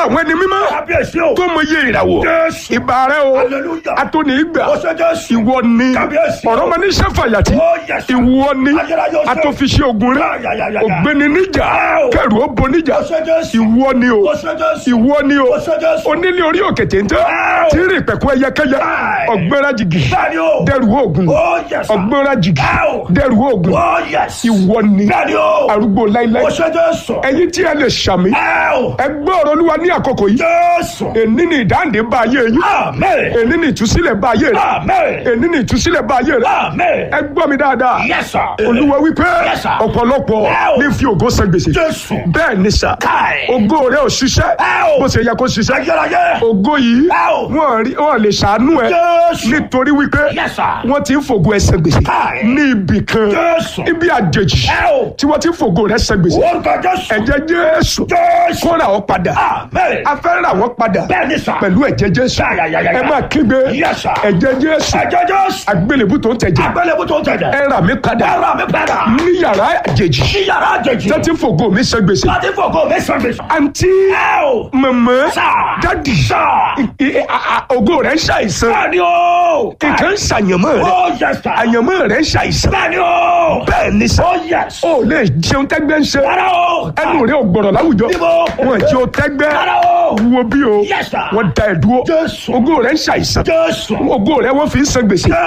àwọn ẹni mímọ́ kábíyèsí o. tó mọ iye ìràwọ̀ Jésù. ìbà rẹ o Hallelujah. atóni ìgbà ó ṣe Jésù. ìwọ ni Kábíyèsí. ọ̀rọ̀ ma ní sẹ́fàyàtì Oh, yes, sir. ìwọ ni Ayérayé ó ṣe. atọ́fiṣẹ́ ogun rẹ Ya, ya, ya, ya, ya. ògbéni níjà Wow. kẹrù ó bo níjà ó ṣe Jésù. ìwọ ni o ó ṣe Jésù. ìwọ ni o ó ṣe Jésù. onílé orí òkè téńté Wow. tí ń rìn pẹ̀kú ẹyẹkẹyẹ Right. ọ̀gbẹ́ra jìgì bẹ́ẹ̀ni o. dẹrù oògùn ó yẹ sà. ọ̀gbẹ́ra jìgì Wow. dẹrù oògùn ó yẹ sí. ìwọ ni bẹ́ẹ̀ni o. arúgbó láíláí ó ṣe Jésù. ẹ̀yin tí ẹ lè ṣàmì Ẹ́ẹ̀. ẹ gbọ́ ọ̀rọ̀ olúwa ní àkókò yìí Jésù. èní ni ìdáǹdè bá ayé yín Amen. èní ni ìtúsílẹ̀ bá ayé rẹ Amen. èní ni ìtúsílẹ̀ bá ayé rẹ Amen. ẹ gbọ́ mi dáadáa Yes, sir. olúwa wípé Yes, sir. ọ̀pọ̀lọpọ̀ Wow. ní fi ògo san gbèsè Jésù. bẹ́ẹ̀ ni sà Káì. ògo rẹ ò ṣiṣẹ́ Wow. bó ṣe yẹ kó ṣiṣẹ́ Ayérayé. ògo yìí Wow. wọn rí wọn lè ṣàánú ẹ Jésù. nítorí wípé Yes, sir. wọn ti ń fògo ẹ san gbèsè Káì. ní ibì kan Jésù. ibi àjèjì Wow. tí wọn ti ń fògo rẹ san gbèsè Orúkọ Jésù. ẹ̀jẹ̀ Jésù Jésù. kó rà ọ́ padà Amen. a fẹ́ rà wọ́n padà Bẹ́ẹ̀ni sà. pẹ̀lú ẹ̀jẹ̀ Jésù Ya, ya, ya, ya, ya. ẹ máa kígbe Yes, sir. ẹ̀jẹ̀ Jésù Ẹ̀jẹ̀ Jésù. àgbélébù tó ń tẹ̀jẹ̀ Agbélébú tó ń tẹ̀jẹ̀. ẹ rà mí padà Ẹ̀rọ mi padà. ní yàrá àjèjì Sí yàrá àjèjì. tó ti ń fògo mi san gbèsè Láti fògo mi sàn gbèsè. àǹtí Ẹ o. mọ̀mọ́ Sà. dádì Sà. I- I- a- a- ògo rẹ̀ ń ṣàìsàn Bẹ́ẹ̀ni o. nǹkan ń ṣàyànmọ́ rẹ̀ Ó yẹ sà. àyànmọ́ rẹ̀ ń ṣàìsàn Bẹ́ẹ̀ni o. bẹ́ẹ̀ ni sà Ó yẹ sà. ó lè jẹun tẹ́gbẹ́ ń ṣe Rárá o. ẹnu rẹ̀ ò gbọ̀rọ̀ láwùjọ Níbo? wọn jẹ́ o tẹ́gbẹ́ Rárá o. wo bí o Yes, sir. wọ́n da ẹ̀ dúró Jésù. ògo rẹ̀ ń ṣàìsàn Jésù. ògo rẹ̀ wọ́n fi ń san gbèsè